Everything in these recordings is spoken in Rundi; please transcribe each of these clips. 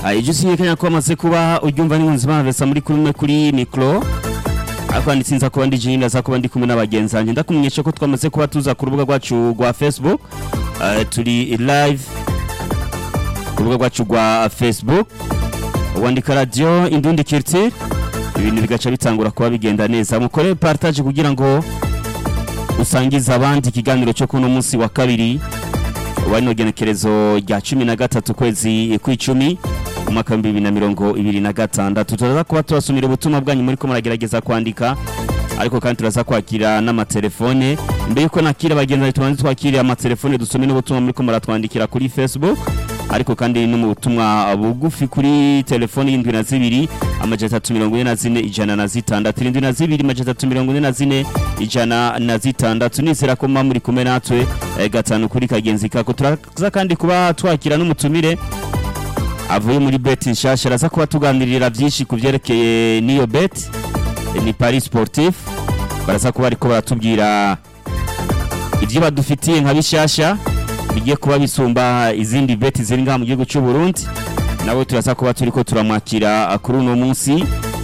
ibyo usinyekanya ko wamaze kuba uryumva n'inkunzi bavesa muri kumwe kuri mikoro ariko nitsinza kuba ndi jini ndaza kuba ndi kumwe n'abagenzi banjye ndakumenyesha ko twamaze kuba tuza ku rubuga rwacu rwa facebook Eh, turi live ku rubuga rwacu rwa facebook wandika radiyo indundi kiriti ibintu bigaca bitangura kuba bigenda neza mukore partage kugira ngo usangize abandi ikiganiro cyo kuno munsi wa kabiri wano genekerezo rya cumi na gatatu kwezi kw'icumi umwaka w'ibihumbi bibiri na mirongo ibiri na gatandatu turaza kuba tubasomera ubutumwa bwanyu muri ko muragerageza kwandika ariko kandi turaza kwakira n'amatelefone mbere yuko nakira abagenzi tubanze twakire amatelefone dusome n'ubutumwa muri ko muratwandikira kuri facebook ariko kandi no mu butumwa bugufi kuri telefoni y'indwi na zibiri amajana atatu mirongo ine na zine ijana na zitandatu irindwi na zibiri amajana atatu mirongo ine na zine ijana na zitandatu nizera ko muba muri kumwe natwe eh, gatanu kuri kagenzi kako turaza kandi kuba twakira n'umutumire avuye muri beti nshasha araza kuba tuganirira byinshi ku byerekeye n'iyo beti ni paris sportif baraza kuba ariko baratubwira ibyo badufitiye nka bishyashya bigiye kuba bisumba izindi beti ziri ngaha mu gihugu cy'u Burundi nawe turaza kuba turi ko turamwakira kuri uno munsi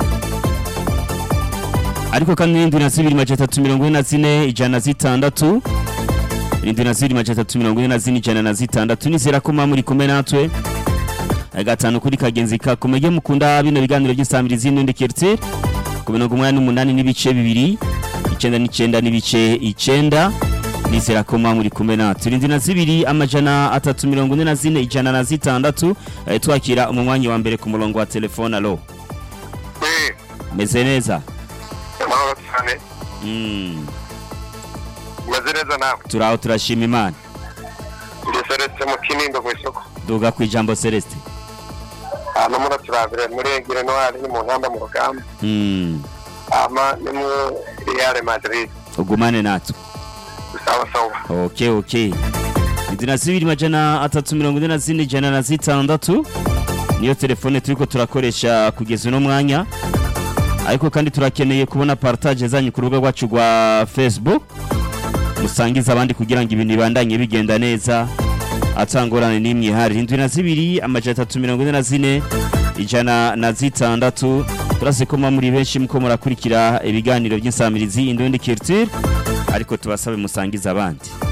ariko kandi n'indwi na zibiri majana atatu mirongo ine na zine ijana na zitandatu irindwi na zibiri majana atatu mirongo ine na zine ijana na zitandatu nizera ko muba muri kumwe natwe gatanu kuri kagenzi kako mujye mukunda bino biganiro by'isamirizi n'undi keretse ku mirongo umunani n'umunani n'ibice bibiri icyenda n'icyenda n'ibice icyenda nizera ko muba muri kumwe natwe irindwi na zibiri amajana atatu mirongo ine na zine ijana na zitandatu eh, twakira umwanya wa mbere ku murongo wa telefone alo we meze neza amahoro cyane Mm, umeze neza nawe turaho turashima imana ndi celeste mu kinindo ku isoko duga ku ijambo celeste hano muri turabire muri egire noire ni mu ntamba mu rugamba Mm, ama ni mu real madrid ugumane natwe sawa sawa ok ok indwi na zibiri majana atatu mirongo ine na zine ijana na zitandatu niyo telefone turiko turakoresha kugeza uno mwanya ariko kandi turakeneye kubona partage zanyu ku rubuga rwacu rwa facebook musangiza abandi kugira ngo ibintu bibandanye bigenda neza atangorane n'imwe ihari indwi na zibiri amajana atatu mirongo ine na zine ijana na zitandatu turazi ko muba muri benshi muko murakurikira ibiganiro by'insamirizi indundi culture ariko tubasabe musangiza abandi